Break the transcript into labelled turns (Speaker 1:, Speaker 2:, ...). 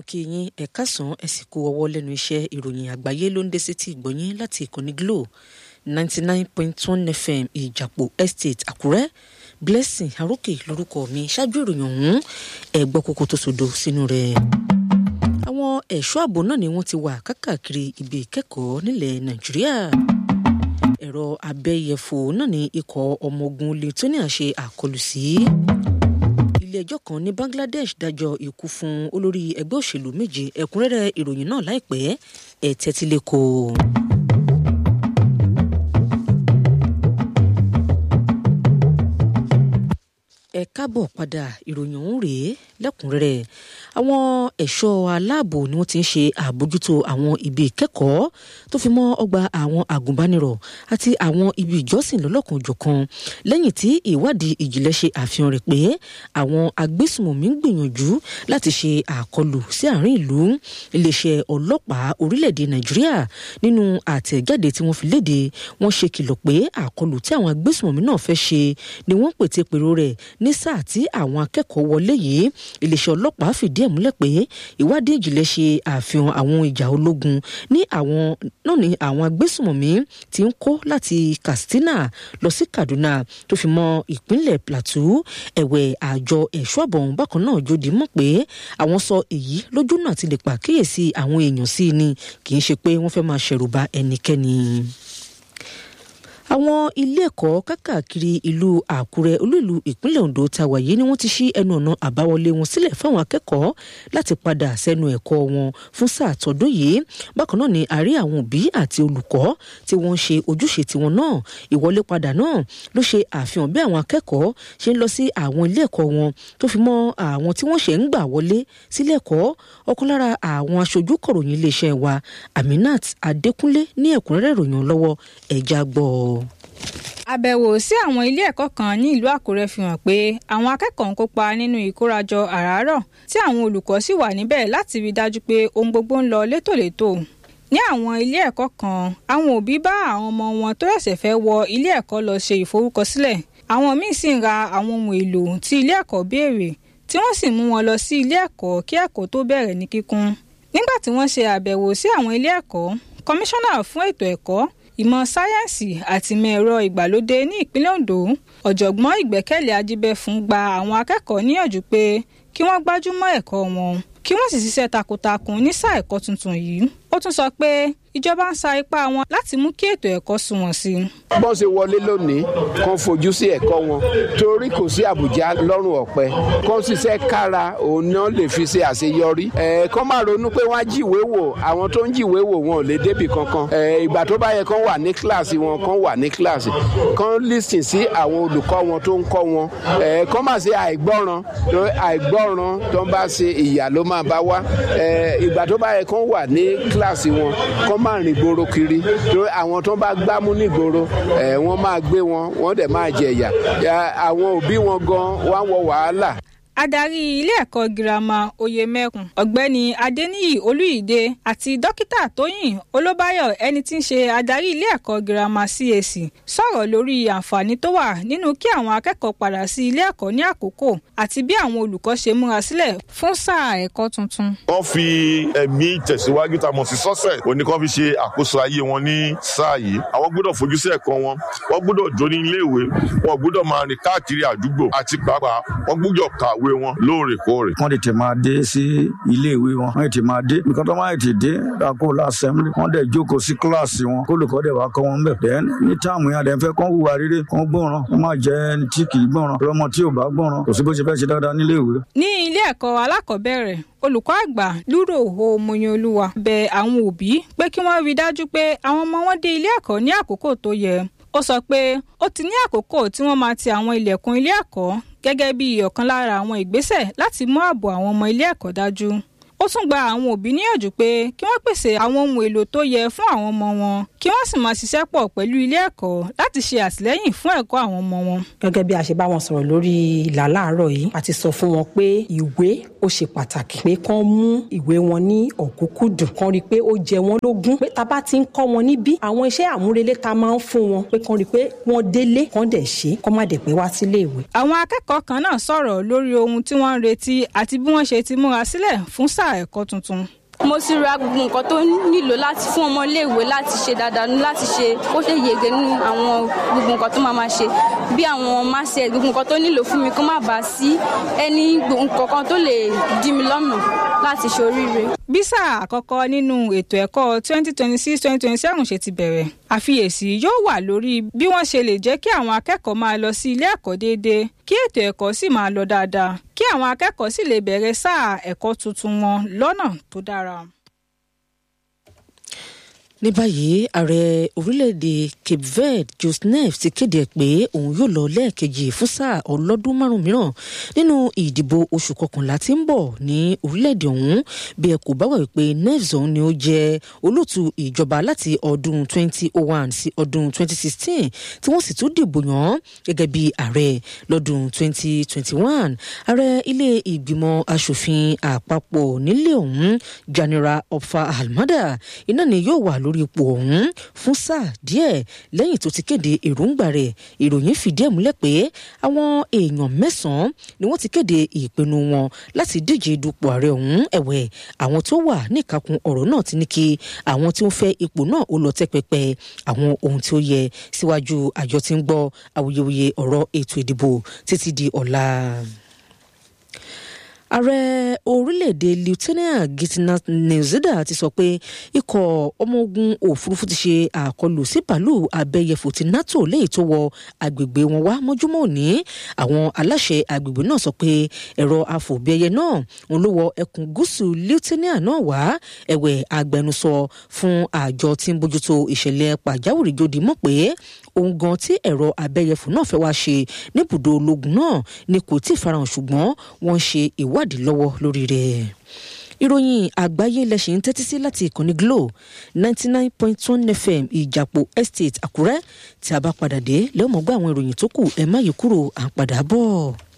Speaker 1: kí yín ẹ káàsán ẹ sì kú ọwọ́ lẹ́nu iṣẹ́ ìròyìn àgbáyé ló ń dé sétí ìgbọ̀nyín láti ìkànnì Glo ninety nine point one FM ìjàpọ̀ estate Àkúrẹ́ Blessing Arókè lórúkọ mi ṣáájú ìròyìn ọ̀hún ẹ gbọ́ kókó tó sodo sínú rẹ̀. àwọn ẹ̀ṣọ́ ààbò náà ni wọ́n ti wà kákàkiri ibi ìkẹ́kọ̀ọ́ nílẹ̀ Nàìjíríà ẹ̀rọ abẹ́yẹfò náà ni ikọ̀ ọmọ ogun Lithuania ṣe àkọlù sí ilé-ẹjọ́ kan ní Bangladesh dájọ́ ikú fún olórí ẹgbẹ́ òṣèlú méje ẹ̀kúnrẹ́rẹ́ ìròyìn náà láìpẹ́ ẹ̀ tẹ́tí lẹ́kọ̀ọ́. ẹ káàbọ̀ padà ìròyìn ọ̀hún rèé lẹ́kùnrẹ́rẹ́ àwọn ẹ̀ṣọ́ aláàbò ni wọ́n ti ń ṣe àbójútó àwọn ibi ìkẹ́kọ̀ọ́ tó fi mọ́ ọgbà àwọn àgùnbánirọ̀ àti àwọn ibi ìjọsìn lọ́lọ́kan-ò-jọ̀kan lẹ́yìn tí ìwádìí ìjìnlẹ̀ ṣe àfihàn rẹ̀ pé àwọn agbésùmọ̀mí ń gbìyànjú láti ṣe àkọlù sí àárín ìlú iléeṣẹ́ ọlọ́pàá orílẹ̀-èdè Nàìjíríà nínú àtẹ̀jáde tí wọ́n fi léde wọ́n ṣe kìlọ̀ pé àkọlù tí àwọn agbésùmọ̀mí náà fẹ́ ṣe ni wọ́n pète pèrò rẹ̀ ní sáà tí àwọn akẹ́kọ̀ọ́ wọlé yìí iléeṣẹ́ ọlọ́pàá fìdí ẹ̀ múlẹ̀ pé ìwádìí ìjìnlẹ̀ ṣe àfihàn àwọn ìjà ológun ní àwọn náà ní àwọn agbésùmọ̀mí tí ń kó láti Katsina lọ sí Kaduna tó fi mọ́ ìpínlẹ̀ Plateau ẹ̀wẹ̀ àjọ ẹ̀ṣọ́ àbọ̀n bákan náà jòdì mọ̀ pé àwọn sọ èyí lójú náà ti lè pàkíyèsí àwọn èèyàn sí ni kì í ṣe pé wọ́n fẹ́ máa ṣẹ̀rù bà ẹnikẹ́ni àwọn ilé ẹ̀kọ́ kákàkiri ìlú àkúrẹ́ olú ìlú ìpínlẹ̀ ondo ta wàyí ni wọ́n ti ṣí ẹnu ọ̀nà àbáwọlé wọn sílẹ̀ fáwọn akẹ́kọ̀ọ́ láti padà sẹ́nu ẹ̀kọ́ wọn fún sáà tọdún yìí bákan náà ni àrí àwọn òbí àti olùkọ́ tí wọ́n ń ṣe ojúṣe tiwọn náà ìwọlé padà náà ló ṣe àfihàn bí àwọn akẹ́kọ̀ọ́ ṣe ń lọ sí àwọn ilé ẹ̀kọ́ wọn tó fi mọ́ àwọn tí wọ́n ṣe ń gbà wọlé sílé ẹ̀kọ́ ọ̀kan lára àwọn aṣojú kọ̀ròyìn iléeṣẹ́ wa Aminat Adékúnlé ní ẹ̀kúnrẹ́rẹ́ ìròyìn lọ́wọ́ ẹ̀já gbọ́ ọ
Speaker 2: àbẹ̀wò sí àwọn ilé ẹ̀kọ́ kan ní ìlú Àkúrẹ́ fi hàn pé àwọn akẹ́kọ̀ọ́ ń kópa nínú ìkórajọ àràárọ̀ tí àwọn olùkọ́ sì wà níbẹ̀ láti rí dájú pé ohun gbogbo ń lọ létòlétò ní àwọn ilé ẹ̀kọ́ kan àwọn òbí bá àwọn ọmọ wọn tó ṣẹ̀ṣẹ̀ fẹ́ wọ ilé ẹ̀kọ́ lọ ṣe ìforúkọsílẹ̀ àwọn míì sì ń ra àwọn ohun èlò tí ilé ẹ̀kọ́ béèrè tí wọ́n sì mú wọn lọ sí ilé ẹ̀kọ́ kí ẹ̀kọ́ tó bẹ̀rẹ̀ ní kíkún nígbà tí wọ́n ṣe àbẹ̀wò sí àwọn ilé ẹ̀kọ́ kọmíṣánná fún ètò ẹ̀kọ́ ìmọ̀ sáyẹ́ǹsì àti ìmọ̀ ẹ̀rọ ìgbàlódé ní ìpínlẹ̀ Ondo ọ̀jọ̀gbọ́n Ìgbẹ́kẹ̀lé Ajíbẹ́fún gba àwọn akẹ́kọ̀ọ́ níyànjú pé kí wọ́n gbájúmọ́ ẹ̀kọ́ wọn kí wọ́n sì ṣiṣẹ́ takuntakun ní sáà ẹ̀kọ́ tuntun yìí ó tún sọ pé ìjọba ń sa ipá wọn láti mú kí ètò ẹ̀kọ́ sunwọ̀n sí i.
Speaker 3: bọ́n ṣe wọlé lónìí kan fojú sí ẹ̀kọ́ wọn torí kò sí àbùjá lọ́rùn ọ̀pẹ kan ṣiṣẹ́ kára òun náà lè fi ṣe àṣeyọrí. ẹ̀ẹ́kan máa ronú pé wọ́n á jíwé wò àwọn tó ń jíwé wò wọn ò lè débì kankan. ìgbà tó bá yẹ kán wà ní kíláàsì wọn kán wà ní kíláàsì kán lísìn sí àwọn olùkọ́ wọn tó ń kọ́ wọn. ẹ̀ẹ́kan máa ṣe àìgbọ́ràn àìgbọ́ràn tó ń bá ṣe ìyà ló máa bá wá. ìgbà tó bá yẹ kán wà ní kíláàsì wọn kán máa rìn gbòòrò kiri torí àwọn tó bá gbámú ní gbòòrò ẹ wọ́n máa gbé wọn wọ́n dẹ̀ máa jẹ̀yà àwọn òbí wọn gan wá wọ wàhálà
Speaker 2: adarí ilé ẹ̀kọ́ girama oyemekun ọ̀gbẹ́ni adeniyi olúyìdé àti dókítà tóyìn olóbáyọ̀ ẹni tí ń ṣe adarí ilé ẹ̀kọ́ girama CAC sọ̀rọ̀ lórí àǹfààní tó wà nínú kí àwọn akẹ́kọ̀ọ́ padà sí ilé ẹ̀kọ́ ní àkókò àti bí àwọn olùkọ́ ṣe múra sílẹ̀ fún sáà ẹ̀kọ́ tuntun.
Speaker 4: wọ́n fi ẹ̀mí tẹ̀síwájú tá a mọ̀ sí sọ́sẹ̀ òní kan fi ṣe àkóso ayé wọn ní sáà yìí àwọn gbọ́dọ̀ fojú sí ẹ̀kọ́ wọn wọ́n gbọ́dọ̀ jó ní iléèwé wọn gbọ́dọ̀ máa rìn káàkiri àdúgbò àti pàápàá wọ́n gbọ́dọ̀ kàwé ìwé wọn lóòrèkóòrè.
Speaker 5: wọ́n tètè máa dé sí ilé ìwé wọn wọ́n tètè máa dé nǹkan tó máa tètè dé dàkó lásẹ̀mílì wọ́n dẹ̀ jókòó sí kíláàsì wọn kólùkọ́ dẹ̀ wá kọ́ wọn bẹ̀. bẹ́ẹ̀ ní táàmù yẹn àdẹ̀ fẹ́ kán hùwà rere kán gbọ́ràn wọ́n máa jẹ́ ẹni tí kì í gbọ́ràn lọ́mọ tí ò bá gbọ́ràn kò sí bó ṣe fẹ́ ṣe dáadáa nílé ìwé.
Speaker 2: ní ilé ẹ̀kọ́ alákọ̀ọ́bẹ̀rẹ̀ olùkọ́ àgbà lúrò omoyanolúwa bẹ̀ àwọn òbí pé kí wọ́n rí dájú pé àwọn ọmọ wọn dé ilé ẹ̀kọ́ ní àkókò tó yẹ ó sọ pé ó ti ní àkókò tí wọ́n máa ti àwọn ilẹ̀kùn ilé ẹ̀kọ́ gẹ́gẹ́ bí ọ̀kan lára àwọn ìgbésẹ̀ láti mú ààbò àwọn ọmọ ilé ẹ̀kọ́ dájú. ó tún gba àwọn òbí níyànjú pé kí wọ́n pèsè àwọn ohun èlò tó yẹ fún àwọn ọmọ wọn kí wọ́n sì máa ṣiṣẹ́ pọ̀ pẹ̀lú ilé ẹ̀kọ́ láti ṣe àtìlẹ́yìn fún ẹ̀kọ́ àwọn ọmọ wọn.
Speaker 6: gẹ́gẹ́ bí a ṣe bá wọn sọ̀rọ̀ lórí ìlà láàárọ̀ yìí a ti sọ fún wọn pé ìwé ó ṣe pàtàkì pé kán mú ìwé wọn ní ọ̀kúnkúndùn kán rí i pé ó jẹ wọ́n lógún pé tá bá ti ń kọ́ wọn níbí àwọn iṣẹ́ àmúrelé ta máa ń fún wọn pé kán rí i pé wọ́n délé kán dẹ̀ ṣe kán má dẹ̀ pé wá sílé ìwé.
Speaker 2: àwọn akẹ́kọ̀ọ́ kan náà sọ̀rọ̀ lórí ohun tí wọ́n ń retí àti bí wọ́n ṣe ti múra sílẹ̀ fún sáà ẹ̀kọ́ tuntun
Speaker 7: mo ti ra gbogbo nǹkan tó nílò láti fún ọmọ iléèwé láti ṣe dáadáa láti ṣe ó ṣe yege nínú àwọn gbogbo nǹkan tó máa ma ṣe bí àwọn máṣe gbogbo nǹkan tó nílò fún mi kó má bàa sí ẹni nǹkan kan tó lè dí mi lọ́nà láti ṣe oríire.
Speaker 2: bí sáà àkọ́kọ́ nínú ètò ẹ̀kọ́ 2026-2027 ṣe ti bẹ̀rẹ̀ àfiyèsí yóò wà lórí bí wọ́n ṣe lè jẹ́ kí àwọn akẹ́kọ̀ọ́ máa lọ sí ilé ẹ̀kọ́ déédéé kí ètò ẹ̀kọ́ sì máa lọ dáadáa kí àwọn akẹ́kọ̀ọ́ sì lè bẹ̀rẹ̀ sáà ẹ̀kọ́ tuntun wọn lọ́nà tó dára.
Speaker 1: ní báyìí ààrẹ orílẹ̀-èdè cape verde joseph ti kéde pé òun yóò lọ lẹ́ẹ̀kejì fún sáà ọlọ́dún márùn mìíràn nínú ìdìbò oṣù kọkànlá tí ń bọ̀ ní orílẹ̀-èdè ọ̀hún bí ẹ kò bá wà wípé neves ọ̀hún ni ó jẹ́ olóòtú ìjọba láti ọdún 2001 sí ọdún 2016 tí wọ́n sì tún dìbò yàn gẹ́gẹ́ bí ààrẹ lọ́dún 2021 ààrẹ ilé ìgbìmọ̀ asòfin àpapọ̀ nílé ọ̀hún janira ọ̀fà almada iná ni yóò wà lórí lórí ipò ọ̀hún fún sáà díẹ̀ lẹ́yìn tó ti kéde èròǹgbà rẹ̀ ìròyìn fìdí ẹ̀ múlẹ̀ pé àwọn èèyàn mẹ́sàn-án ni wọ́n ti kéde ìpinnu wọn láti díje dupò ààrẹ ọ̀hún ẹ̀wẹ̀ àwọn tó wà níkàkùn ọ̀rọ̀ náà ti ní kí àwọn tí wọ́n fẹ́ ipò náà ó lọ tẹ́ pẹpẹ àwọn ohun tí ó yẹ síwájú àjọ tí ń gbọ́ awuyewuye ọ̀rọ̀ ètò ìdìbò títí di ọ̀la ààrẹ orílẹ̀-èdè lieutenant gitna newzida ti sọ pé ikọ̀ ọmọ ogun òfurufú ti ṣe àkọlù sí pàlú abẹ́yẹfò ti nato léyìí tó wọ agbègbè wọn wá mọ́júmọ́ òní àwọn aláṣẹ agbègbè náà sọ pé ẹ̀rọ afòbíẹyẹ náà ń ló wọ ẹkùn gúúsù lieutenant náà wá ẹ̀wẹ̀ agbẹnusọ fún àjọ tí ń bójútó ìṣẹ̀lẹ̀ pàjáwìrì jòdì mọ̀ pé ohun gan tí ẹ̀rọ abẹ́yẹfò náà fẹ́ wá ṣe níbùdó ológun náà ni kò tí ì farahàn ṣùgbọ́n wọ́n ń ṣe ìwádìí lọ́wọ́ lórí rẹ̀ ìròyìn àgbáyé lẹ́sìn ń tẹ́tí sí láti ìkànnì glo ninety nine point one fm ìjàpò estate àkúrẹ́ tí a bá padà dé lẹ́wọ̀n mọ́ gbọ́ àwọn ìròyìn tó kù ẹ̀ má yí kúrò à ń padà bọ̀.